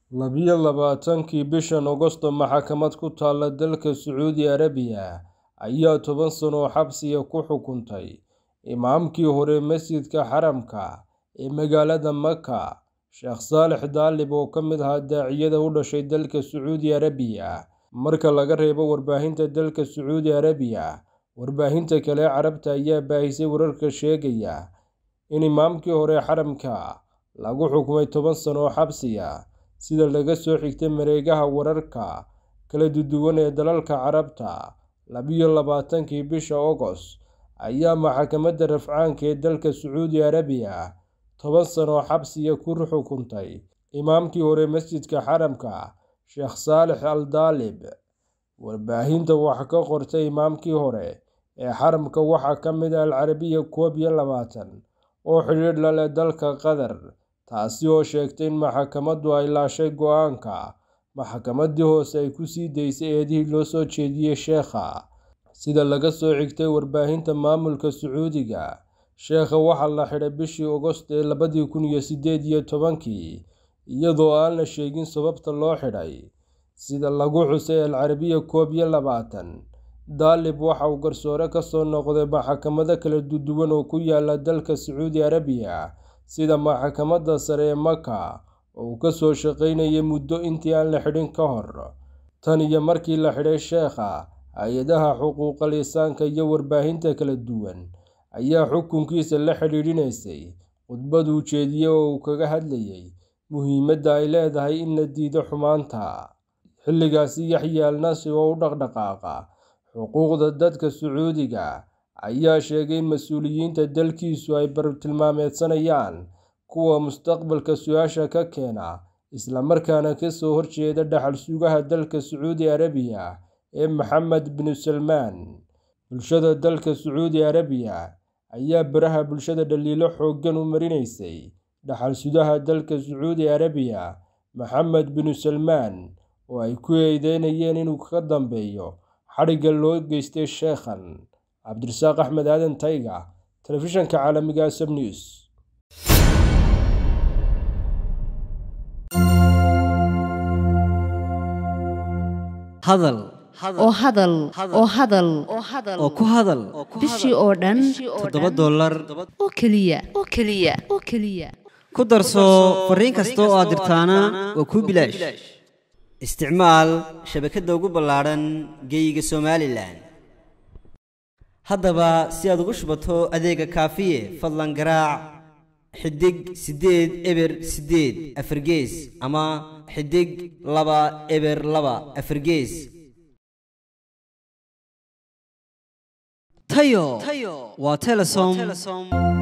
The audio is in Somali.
Labiyo labaatankii bishan Agoosto maxkamad ku taalla dalka Sacuudi Carabiya ayaa toban sano oo xabsiga ku xukuntay imaamkii hore masjidka xaramka ee magaalada Maka, Sheekh Saalex Daalib oo ka mid ahaa daaciyada u dhashay dalka Sacuudi Carabiya. Marka laga reebo warbaahinta dalka Sacuudi Carabiya, warbaahinta kale ee Carabta ayaa baahisay wararka sheegaya in imaamkii hore xaramka lagu xukumay toban sano oo xabsi ah, sida laga soo xigtay mareegaha wararka kala duwan ee dalalka Carabta. Labiyo labaatankii bisha Agoost ayaa maxkamadda rafcaanka ee dalka Sacuudi Carabiya toban sano oo xabsi ah ku xukuntay imaamkii hore masjidka xaramka, Sheekh Saalex Al Daalib. Warbaahinta wax ka qortay imaamkii hore ee xaramka waxaa ka mid ah Al Carabiya koob iyo labaatan, oo xidhiidh la leh dalka Qatar, taasi oo sheegtay in maxkamaddu ay laashay go'aanka maxkamaddii hoose ay ku sii daysay eedihii loo soo jeediyay sheekha. Sida laga soo xigtay warbaahinta maamulka Sacuudiga, sheekha waxaa la xidhay bishii Agoosto ee labadi kun iyo siddeed iyo tobankii, iyadoo aan la sheegin sababta loo xidhay. Sida lagu xusay Al Carabiya koob iyo labaatan, Daalib waxa uu garsoore ka soo noqday maxkamado kala duwan oo ku yaalla dalka Sacuudi Carabiya, sida Maxkamadda Sare ee Maka oo uu ka soo shaqaynayay muddo intii aan la xidhin ka hor. Tan iyo markii la xidhay sheekha, hay'adaha xuquuqul insaanka iyo warbaahinta kala duwan ayaa xukunkiisa la xidhiidhinaysay khudbad uu jeediyay oo uu kaga hadlayay muhiimadda ay leedahay in la diido xumaanta. Xilligaasi, Yaxya Al Nasri oo u dhaqdhaqaaqa xuquuqda dadka Sacuudiga ayaa sheegay in mas'uuliyiinta dalkiisu ay bartilmaameedsanayaan kuwa mustaqbalka su'aasha ka keena, isla markaana ka soo horjeeda dhaxal sugaha dalka Sacuudi Carabiya ee Maxamed bin Salmaan. Bulshada dalka Sacuudi Carabiya ayaa baraha bulshada dhaliilo xooggan u marinaysay dhaxal sugaha dalka Sacuudi Carabiya, Maxamed bin Salmaan, oo ay ku eedeynayeen inuu ka dambeeyo xadhigga loo geystay sheekhan. Cabdirasaaq Axmed Aadan Tayga, Telefishinka Caalamiga ah Sab News. hadal oo hadal oo hadal oo ku hadal bishii oo dhan toddoba dollar oo keliya oo keliya oo keliya ku darso fariin kasta oo aad dirtaana waa kuu bilaash isticmaal shabakadda ugu ballaadhan geeyiga somalilan haddaba si aad ugu shubato adeega kaafiye fadlan garaac xidig siddeed eber siddeed afargees ama xidig laba eber laba afargees tayo waa telesom